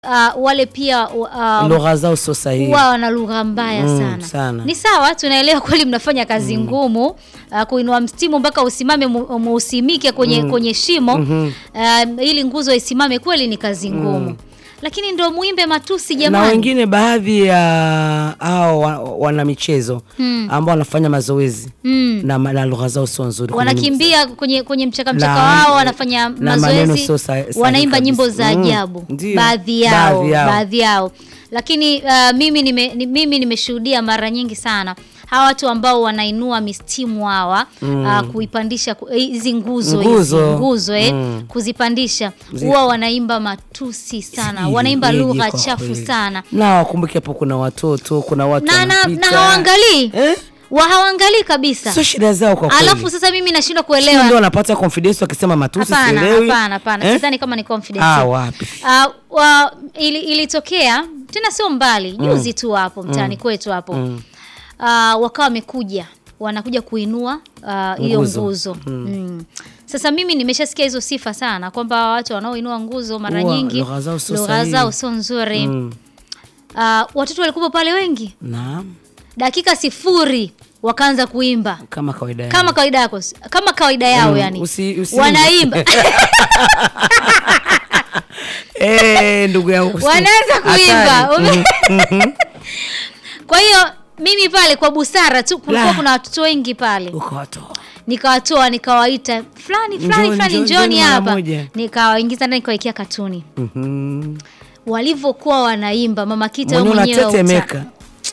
uh, wale pia uh, lugha zao sio sahihi. huwa wana lugha mbaya Mm, sana. sana. Ni sawa, tunaelewa kweli mnafanya kazi ngumu uh, kuinua mstimu mpaka usimame mu- muusimike kwenye, kwenye shimo uh, ili nguzo isimame, kweli ni kazi ngumu lakini ndo muimbe matusi na jamani. wengine baadhi ya hao wa- wana michezo Mm. ambao wanafanya mazoezi Mm. na, ma- na lugha zao sio nzuri kwenye wanakimbia kwenye kwenye mchaka mchaka Na- wao wanafanya na maneno mazoezi sio sa- sahihi wanaimba kabisa. nyimbo za Mm, ajabu ndio. baadhi yao Baadhi yao. baadhi yao lakini uh, mimi nime, ni, mimi nimeshuhudia mara nyingi sana hawa watu ambao wanainua mistimu hawa uh, kuipandisha ku- eh, hizi nguzo hizi Nguzo. nguzo eh, Mm. kuzipandisha Zi- huwa wanaimba matusi sana Sijui wanaimba yeje lugha kwa chafu kweli. sana na wakumbuke hapo kuna watoto kuna watu na, na, na wanapita. hawaangalii eh? wa hawaangalii kabisa sio shida zao kwa kweli. alafu sasa mimi nashindwa Sio kuelewa ndio wanapata confidence wakisema matusi Hapana, sielewi. hapana, hapana. Eh? Sidhani kama ni confidence. Ah, wapi? Ah, wa, ili, ilitokea tena sio mbali juzi tu hapo mtaani kwetu hapo Mm. Ah, wakawa wamekuja wanakuja kuinua ah, hiyo Nguzo. nguzo mm. Sasa mimi nimeshasikia hizo sifa sana kwamba watu wanaoinua nguzo mara Huwa nyingi lugha zao sio lugha sahihi. zao sio nzuri Mm. Ah, watoto walikuwa pale wengi, Naam, dakika sifuri wakaanza kuimba kama kawaida yao. kama kawaida yako kama kawaida yao Mm, yani usi- usi- wanaimba Eh, ndugu yangu. usi- Wanaanza kuimba. Hatari. Ume- Mhm. Kwa hiyo mimi pale kwa busara tu kulikuwa La. kuna watoto wengi pale, Ukawatoa. nikawatoa nikawaita fulani fulani Njoni, fulani, njoni, njoni njoni mara hapa, moja. nikawaingiza ndani, nikawekea katuni. Mhm. Walivyokuwa wanaimba mama Kita wewe Mwenyewe mwenyewe uta- unatetemeka.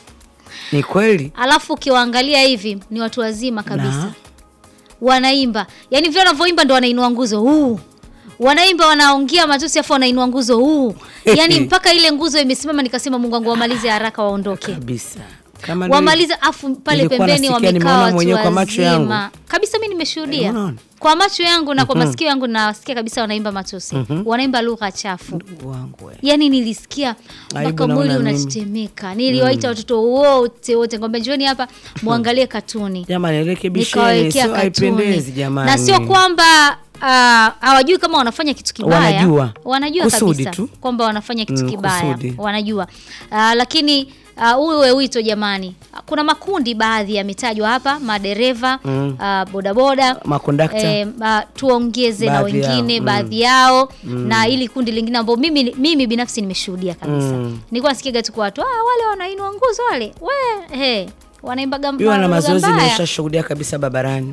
Ni kweli? alafu ukiwaangalia hivi ni watu wazima kabisa Na? wanaimba, yani vile wanavyoimba ndo wanainua nguzo huu wanaimba wanaongea matusi afu wanainua nguzo huu, yani mpaka ile nguzo imesimama, nikasema Mungu wangu wamalize haraka waondoke. Kabisa. Kama ndio- wamaliza afu pale Nilikuwa pembeni nasikia, wamekaa nimeona watu mwenyewe kwa macho yangu. wazima kabisa. Mi nimeshuhudia Eh, unaona? kwa macho yangu na kwa masikio yangu, nasikia kabisa wanaimba matusi, wanaimba lugha chafu. Ndugu wangu we. Yani nilisikia mpaka Aibu mwili naona mimi. unatetemeka. Niliwaita watoto wote wote, ngombe njoni hapa muangalie katuni, Jamani, rekebisheni, nikawawekea sio haipendezi katuni, jamani. na sio kwamba ah, hawajui kama wanafanya kitu kibaya. Wanajua. wanajua Kusudi kabisa tu. kwamba wanafanya kitu Mm, kibaya, kusudi. wanajua Ah, lakini ah, uwe wito jamani. Kuna makundi baadhi yametajwa hapa, madereva Mm. ah, bodaboda Makondakta. Eh, ah, tuongeze na Baadhi yao, wengine mm. baadhi yao na ili kundi lingine ambao mimi, mimi binafsi nimeshuhudia kabisa Mm. nilikuwa nasikiaga tu kwa watu ah, wale wanainua nguzo wale we he wanaimba Hiyo na gamba mazoezi mbaya nimeshashuhudia kabisa barabarani.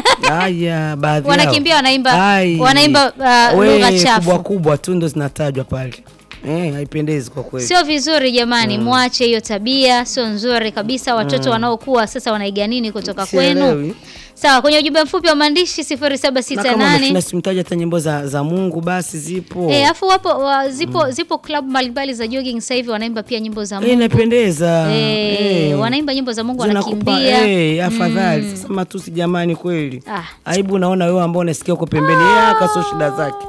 Haya, baadhi yao. Wanakimbia, wanaimba- Ai. wanaimba, uh, We, lugha chafu. kubwa kubwa tu ndo zinatajwa pale. Eh, haipendezi kwa kweli. Sio vizuri jamani, mwache hiyo tabia, sio nzuri kabisa. Watoto wanaokuwa sasa wanaiga nini kutoka kwenu? Sielewi. Sawa, kwenye ujumbe mfupi wa maandishi Na kama 0768 umeshinda simtaja hata nyimbo za, za Mungu basi zipo. eh, afu wapo wa, zipo zipo club mbalimbali za jogging sasa hivi wanaimba pia nyimbo za Eh, Mungu. inapendeza. Eh, Eh. wanaimba nyimbo za Mungu Zinakupa wanakimbia. eh, afadhali. Sasa matusi jamani kweli. Ah. Aibu naona wewe ambao unasikia uko pembeni yeye akaso shida zake.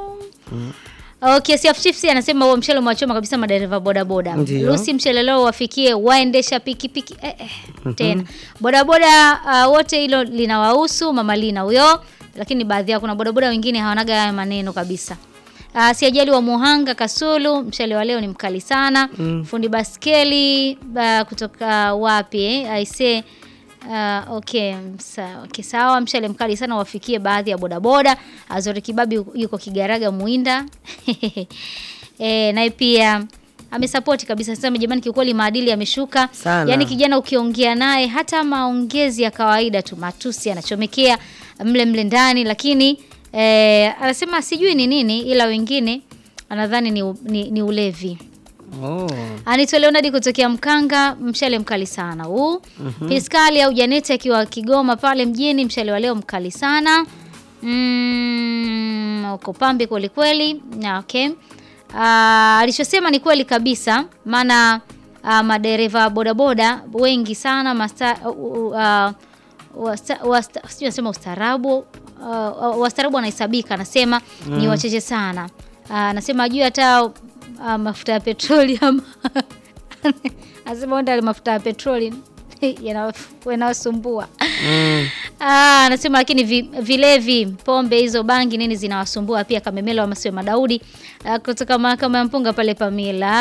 Okay, Siaf Chiefs anasema huo mchele umewachoma kabisa madereva bodaboda. Ndio. Lucy mchele leo wafikie waendesha pikipiki eh, eh, tena bodaboda uh, wote hilo linawahusu mama Lina huyo, lakini baadhi yao kuna bodaboda wengine hawanaga haya maneno kabisa. Uh, siajali wa Muhanga Kasulu, mchele wa leo ni mkali sana. Fundi baskeli uh, kutoka wapi eh? Aise Uh, okay, sawa, okay, sawa. Mshale mkali sana wafikie baadhi ya bodaboda. Azori Kibabi yuko Kigaraga Muinda. E, naye pia amesapoti kabisa, sema jamani, kiukweli maadili yameshuka Sana. yaani kijana ukiongea naye hata maongezi ya kawaida tu matusi anachomekea mle mle ndani, lakini e, anasema sijui ni nini, ila wengine anadhani ni, ni, ni ulevi. Oh. Anaitwa Leonard kutokea Mkanga, mshale mkali sana huu. Piskali au Janeti akiwa Kigoma pale mjini, mshale wa leo mkali sana. Mm, uko pambe kweli kweli. Na okay. Ah, alichosema ni kweli kabisa, maana ah, madereva bodaboda wengi sana masta, uh, uh, wasta, wasta, sijui nasema ustaarabu uh, wastaarabu wanahesabika, anasema ni wachache sana. Ah, Anasema ajui hata ah, mafuta ya petroli ama anasema onda mafuta ya petroli yana- yanasumbua. Mm. Ah, anasema lakini vi, vilevi, pombe hizo bangi nini zinawasumbua pia Kamemela wa Masiwe Madaudi ah, kutoka mahakama ya Mpunga pale Pamila.